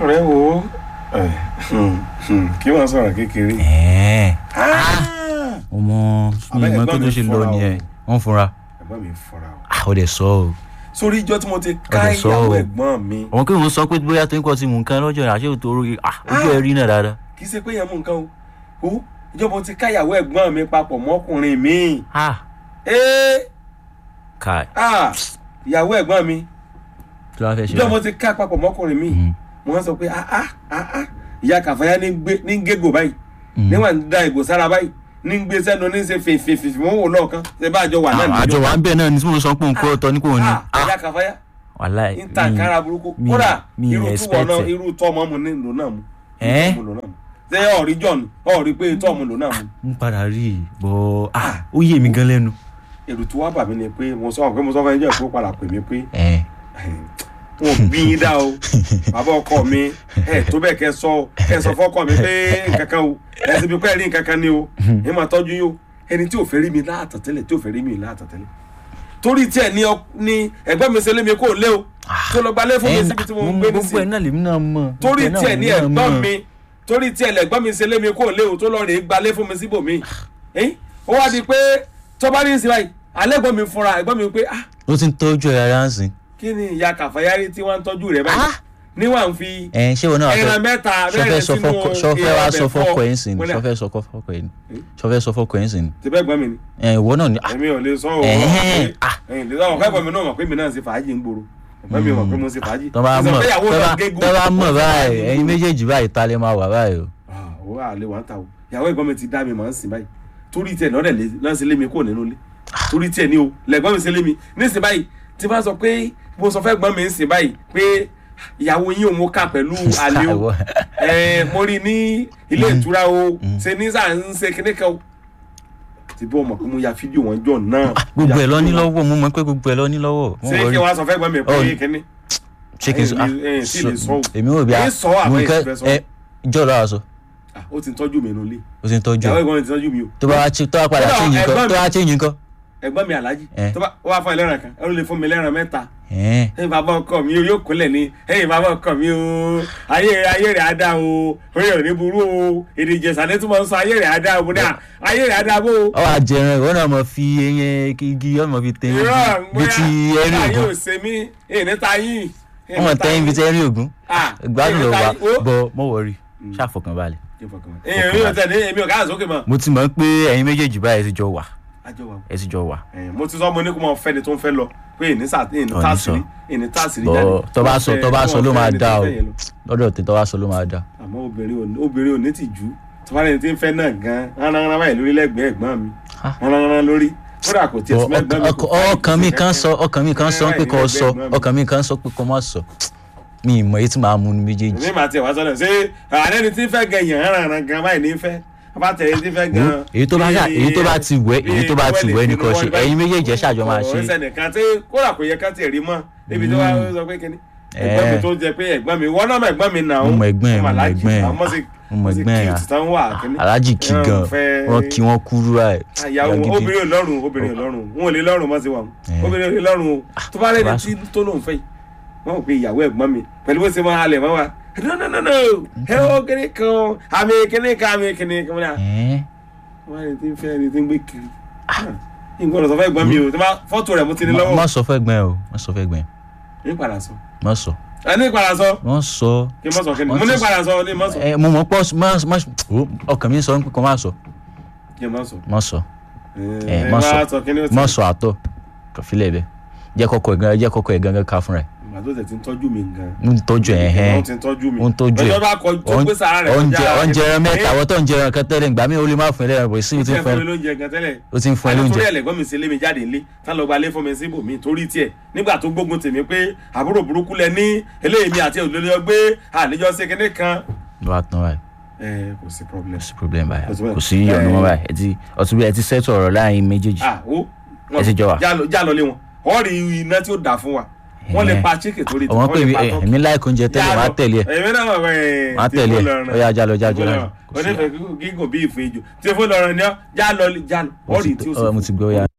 ọ̀rẹ́ wo ẹ̀, hmm, hmm, kí wọ́n sọ̀rọ̀ kékeré. ẹ̀ẹ́n Ah! ọmọ mi Àbẹ́ mọ ẹ̀gbọ́n pé tó mi ṣe fúnra lọ o. nìyẹn wọ́n fúnra ẹ̀gbọ́n mi fọ́ra o. ah ó dẹ̀ sọ o sórí ìjọ tí mo ti ká Ọ̀dẹ̀ sọ ìyàwó o. ẹ̀gbọ́n mi àwọn kí wọ́n sọ pé bóyá tó ń kọ́ ti mú nǹkan lọ́jọ́ rẹ̀ àṣé òtò orí ah ojú ẹ̀ rí náà dáadáa kì í ṣe pé yẹn mú nǹkan o o ìjọ mo ti ká ìyàwó ẹ̀gbọ́n mi papọ̀ mọ́kùnrin mi. ah ee kai ah ìyàwó ẹ̀gbọ́n mi kí ló wá fẹ́ ṣe ìjọ mo báyìí? ti ká papọ̀ mọ́kùnrin mi. Mhm. mo wá sọ pé ah ah ah ah ìyá kàfáyà ní gbé- ní gégò báyìí Mhm. níwọ̀n ń da ìgò sára báyìí ní gbé sẹ́nu ní ṣe fèfèfè wọ́n wò lọ́ọ̀kan ṣe bá àjọ wà náà Ah, àjọ wa ń bẹ̀ náà ní tí mo sọ pé òun kó ọtọ ní kò ní ah ìyá kàfáyà wàláì ń ta kára burúkú mi- kódà mi irú túwọ̀ expect náà it. irú tọ́mọ mu ní lò náà mu Ẹ́? Irú tọ́mọ lò náà mu. ṣé ọ̀rí john ọ̀rí pé tọ́mọ lò náà mu ń padà rí i bọ́ ah ó yé mi gan lẹ́nu èrò tí wàá bà mí ni pé mo sọ pé mo sọ fún ẹjọ́ ìfowó padà pè mí pé ẹ̀ wọn ò bí yín dá o bàbá ọkọ mi ẹ tó bẹ́ẹ̀ kẹ́ sọ kẹ́ sọ fọ́kọ mi pé nǹkankan o ẹ sì bí pẹ́ rí nǹkankan ni o ẹ máa tọ́jú yín o ẹni tí ò fẹ́ rí mi láàtọ̀ tẹ́lẹ̀ tí ò fẹ́ rí mi láàtọ̀ tẹ́lẹ̀ torí tiẹ̀ ní ọ ní ẹgbẹ́ mi ṣe lé mi kó lé o tó lọ gbalẹ̀ fún mi síbi tí mo ń gbé gbogbo ẹ̀ nísìnyí náà lèmi náà mọ̀ torí gbogbo ẹ̀ náà tiẹ̀ ní lèmi náà ẹ̀gbọ́n mọ̀. mi torí tiẹ̀ lẹ̀gbọ́n mi ṣe lé mi kó lé o tó lọ rè é gbalẹ̀ fún mi síbòmí ẹ̀ ó wá di pé tọ́ba ní ìsìn báyìí alẹ́ gbọ́n mi fúnra ẹ̀gbọ́n mi pé ah ó ti ń tọ́jú ẹ̀ rárá ń sìn. kí ni ìyá kàfáyárí tí wọ́n ń tọ́jú rẹ̀ báyìí Ah! níwà ń fi ẹ̀ ṣé wọn náà wá fẹ́- ẹran mẹ́ta sọfẹ́ bẹ́ẹ̀ sọ sínú fọ́kọ sọfẹ́ wá sọ fọ́kọ ẹ̀ ń sìn Mo ní à, sọfẹ́ sọ fọ́kọ ẹ̀ ń sọfẹ́ sọ fọ́kọ ẹ̀ ń sìn. ti bẹ́ẹ̀ gbọ́n mi ni ẹ̀ ìwọ náà ni ah, èmi ò lè sọ òun Ẹ̀hẹ́n, ah. ẹ̀yìn lè sọ ọ̀kẹ́ mi náà mọ̀ pé mi náà ń ṣe fàájì ń gbòòrò ẹ̀gbọ́n mi mọ̀ pé mo ń ṣe fàájì tọ́ bá Mo sọ mọ̀ pé ìyàwó tọ́ náà bá- gégùn. tọ́ bá mọ̀ Mo ṣe báyìí fàájì ń ẹ̀yin gbòòrò. méjèèjì báyìí ta lè máa wà báyìí o. Ah, owó àlè wà ń ta o ìyàwó ẹ̀gbọ́n mi ti dá mi màá ń sìn báyìí torí tiẹ̀ lọ́dẹ̀ lé náà ṣe lé mi kúrò nínú ilé torí tiẹ̀ ni o lẹ́gbọ́n mi ṣe lé mi nísìn báyìí tí bá sọ pé mo sọ fẹ́ gbọ́n mi ń sìn báyìí pé ìyàwó yín ò mú ká pẹ̀lú àlè o Àwọ̀. ẹ mo rí i ní ilé ìtura o ṣe ní sáà ń ṣe kíní kan o ti bí ọmọ pé mo ya fídíò wọn jọ náà gbogbo ẹ̀ Ya lọ ní fídíò wọn. lọ́wọ́ mo mọ̀ pé gbogbo ẹ̀ lọ ní lọ́wọ́. mo ṣé wọ̀ kí rí- wọ́n sọ fẹ́ gbọ́n mi pé Oh. kíní ṣé kí n sọ ẹ, ẹ, ẹ, tí lè sọ o. èmi ò bí Ẹ sọ àbẹ́ mo kẹ́ ìfẹ́ sọ. ẹ ìjọ lọ́wọ́ sọ Ah, ó ti ń tọ́jú mi nínú ilé o ti ń tọ́jú ìyàwó ẹ̀ ẹ̀gbọ́n mi ti tọ́jú mi o tó bá wá chi- tó bá padà Kódà change nǹkan ẹ̀gbọ́n tó mi- bá change nǹkan. ẹ̀gbọ́n mi aláàjì tó bá wá fún ẹlẹ́ran kan ẹ ló lè fún mi lẹ́ran mẹ́ta ẹ̀ẹ́n ẹ̀yin bàbá ọkọ mi o yóò kúnlẹ̀ ní ẹ̀yin bàbá ọkọ mi o ayé ayé rẹ̀ á dá o orí ò ní burú o èdè ìjẹsà ní tí mo ń sọ ayé rẹ̀ á dá o mo ní à ayé rẹ̀ á dá bó o. ọ wà jẹran ìwọ náà mọ fi eyín igi ọmọ fi tẹ irọ́ bí ti ẹrí ayé ò ògún ṣe mí èyí níta yín. èyí wọn níta tẹ yín. ibi tẹ ẹrí ògún Ah, gbádùn èyí lọ níta wà yín. Ó. bọ mọ wọrí ṣàfọkànbalẹ̀ èyí mi ò tẹ̀lé èmi ò káyà sókè mọ́. mo ti mọ̀ pé ẹ̀yin méjèèjì báyìí ti jọ wà àjọ wa ẹ ti jọ wà Eh, mo ti sọ mo ní kó mọ fẹ́ni tó ń fẹ́ lọ pé èyí ní sà èyí ní Ọ̀, ní tàṣírí sọ. èyí ní tàṣírí bọ jáde. tó bá sọ tó bá sọ ló máa dá o Fẹ́ni tó fẹ́ yẹn lọ. lọ́dọ̀ tí tó bá sọ ló máa dá àmọ́ obìnrin ò obìnrin ò ní tìjú tó bá lẹ́ni tí ń fẹ́ náà gan ránranran báyìí lórí lẹ́gbẹ̀ẹ́ ẹ̀gbọ́n mi Ah. ránranran lórí kódà kò tiẹ̀ Bọ, sí mẹ́gbọ́n mi ọkàn- ọkàn- ọkàn mi kan sọ ọkàn mi kan sọ pé kò sọ ọkàn mi kan sọ pé kò má sọ mi ì mọ̀ èyí tí màá mú ní méjèèjì ní màá tiẹ̀ wá sọ́dọ̀ ṣé àárẹ̀ ni tí ń fẹ́ gan yàn ránranran gan báyìí ní fẹ́ bá tẹ̀lé tí ń fẹ́ gan. Wo, èyí tó bá yà- èyí tó bá ti wẹ̀ èyí tó bá ti wẹ̀ ni kò ṣe ẹ̀yin méjèèjì ẹ ṣàjọ máa ṣe ọ̀rẹ́sẹ̀ nìkan tí kódà kò yẹ ká tiẹ̀ rí mọ́ níbi tó wá sọ pé kíní ẹ̀gbọ́n mi Eh. tó jẹ pé ẹ̀gbọ́n mi wọ́n náà mọ̀ ẹ̀gbọ́n mi nà ó mo mọ ẹ̀gbọ́n ẹ̀ mo mọ Aláàjì, ẹ̀gbọ́n ẹ̀ àwọn ọmọ sì mo mọ ẹ̀gbọ́n ẹ̀ cute tán wà kíní. aláàjì kí Ẹ̀hún, gan fẹ́- wọn kí wọn kúrú ẹ àyàwó obìnrin ò lọ́rùn obìnrin ò lọ́rùn wọn ò lè lọ́rùn mọ́ sí wa Eh. obìnrin ò lè lọ́rùn o tó bá rẹ́ni wá tí tó lóun fẹ́ yìí wọ́n mọ̀ pé ìyàwó ẹ̀gbọ́n mi pẹ̀lú bó ṣe máa halẹ̀ mọ́ wa no no no no ẹ ó kíní kan àmì kíní kan àmì kíní kan wọ́n á ní tí ń fẹ́ ẹni tí ń gbé kiri nǹkan ọ̀sán fẹ́ gbọ́n mi o tó bá fọ́tò rẹ̀ mo ti ní lọ́wọ́ má sọ fẹ́ gbọ́n ẹ o má sọ fẹ́ gbọ́n ẹ ní padà sọ má sọ ẹ ní padà sọ má sọ kí n má sọ kí ni Wọ́n mo ní ti- padà sọ ní má sọ ẹ mo mọ̀ pọ̀ má má o, ọkàn mi sọ pé kò má sọ kí n má sọ má sọ ẹ má sọ. má sọ kí ni ó ti má sọ àtọ kàfílẹ̀ bẹ jẹ́ kọ́kọ́ ẹ̀ gan jẹ́ kọ́kọ́ ẹ̀ gangan ká fúnra ẹ̀ ìgbà tó tẹ̀ ti ń tọ́jú mi gan ń tọ́jú ẹ̀ hẹ́n ó ti ń tọ́jú mi ó ń tọ́jú ẹ̀ ọjọ́ bá kọ tó gbé sàrà rẹ̀ oúnjẹ kọjá- oúnjẹ ẹran mẹ́ta Eh, àwọn tó ń jẹ ẹran kan tẹ́lẹ̀ ìgbà mi ò lè má fún ẹ lẹ́ran bọ̀ sí ó mi ti ti ẹ̀ fún fún mi ẹ lóúnjẹ gan tẹ́lẹ̀ ó ti ń fún ẹ àná lóúnjẹ torí ẹ̀lẹ́gbọ́n mi ṣe lé mi jáde nílé tá lọ gba ilé fún mi síbòmí torí tiẹ̀ nígbà tó gbógun tèmi pé àbúrò burúkú lẹ ní eléyìí mi àti òlòlẹ́ ọgbé àlejò ṣe kinní kan ló wá tán báyìí ẹ kò sí problem kò sí problem báyìí Kò sí problem. kò sí ìyọnu mọ́ báyìí ẹ ti ọtún bí ẹ ti sẹ́tù ọ̀rọ̀ láàrin méjèèjì ah ó Ẹ ti jọ wà. já lọ lé wọn ọ rí iná tí ó dà fún wa wọn lè Eh. pa chicken torí tí ọmọ wọn pé lè pa ẹ, tọ́kì. èmi láìkó oúnjẹ tẹ́lẹ̀ máa tẹ̀lé ẹ èmi náà wọ̀ ẹ́ máa tẹ̀lé ẹ ó yá jálọ jálọ jálọ onífẹ̀ẹ́ gígùn bí ìfún ejò tí fún lọ́rọ̀ ni ọ́ já lọ já lọ ọ rí tí ó mo sì ti gbọ́ ó yá